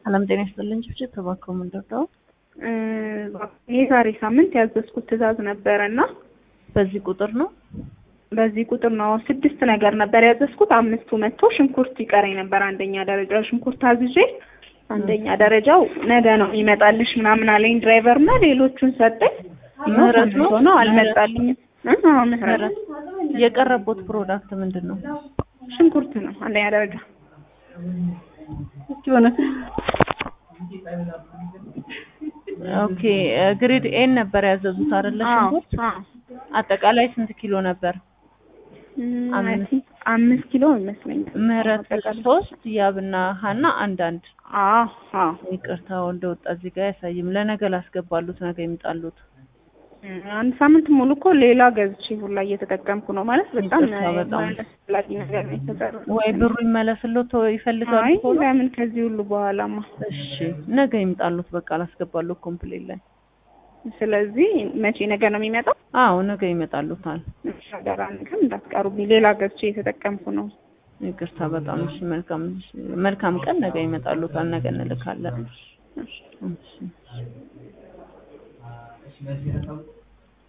ሰላም ጤና ይስጥልኝ። ጭብጭብ ተባክሮ ምንደርደው የዛሬ ሳምንት ያዘዝኩት ትዕዛዝ ነበረ እና በዚህ ቁጥር ነው በዚህ ቁጥር ነው ስድስት ነገር ነበር ያዘዝኩት። አምስቱ መጥቶ ሽንኩርት ይቀረኝ ነበር። አንደኛ ደረጃ ሽንኩርት አዝዤ አንደኛ ደረጃው ነገ ነው ይመጣልሽ ምናምን አለኝ ድራይቨር እና ሌሎቹን ሰጠኝ። ምህረት ነው ነው አልመጣልኝም። አዎ ምህረት የቀረቦት ፕሮዳክት ምንድን ነው? ሽንኩርት ነው አንደኛ ደረጃ ሆነ ኦኬ ግሬድ ኤን ነበር ያዘዙት አይደለ? ሽንኩርት አጠቃላይ ስንት ኪሎ ነበር? አምስት ኪሎ ይመስለኛል። ምህረት ሶስት ያብና ሀና አንዳንድ አዎ አዎ ይቅርታው እንደወጣ እዚህ ጋር አያሳይም። ለነገ ላስገባሉት ነገ ይምጣሉት። አንድ ሳምንት ሙሉ እኮ ሌላ ገዝቼ ሁላ እየተጠቀምኩ ነው ማለት በጣም ይቅርታ በጣም አስፈላጊ ነገር ነው የተሰራው። ወይ ብሩ ይመለስሎት ይፈልጋሉ አይ ቶሎ? ለምን ከዚህ ሁሉ በኋላማ እሺ ነገ ይምጣሉት። በቃ ላስገባሉት ኮምፕሌት ላይ ስለዚህ መቼ ነገ ነው የሚመጣው? አዎ ነገ ይመጣሉታል። ሻገራ ነገር እንዳትቀሩብኝ ሌላ ገዝቼ እየተጠቀምኩ ነው። ይቅርታ በጣም እሺ። መልካም መልካም ቀን። ነገ ይመጣሉታል። ነገ እንልካለን። እሺ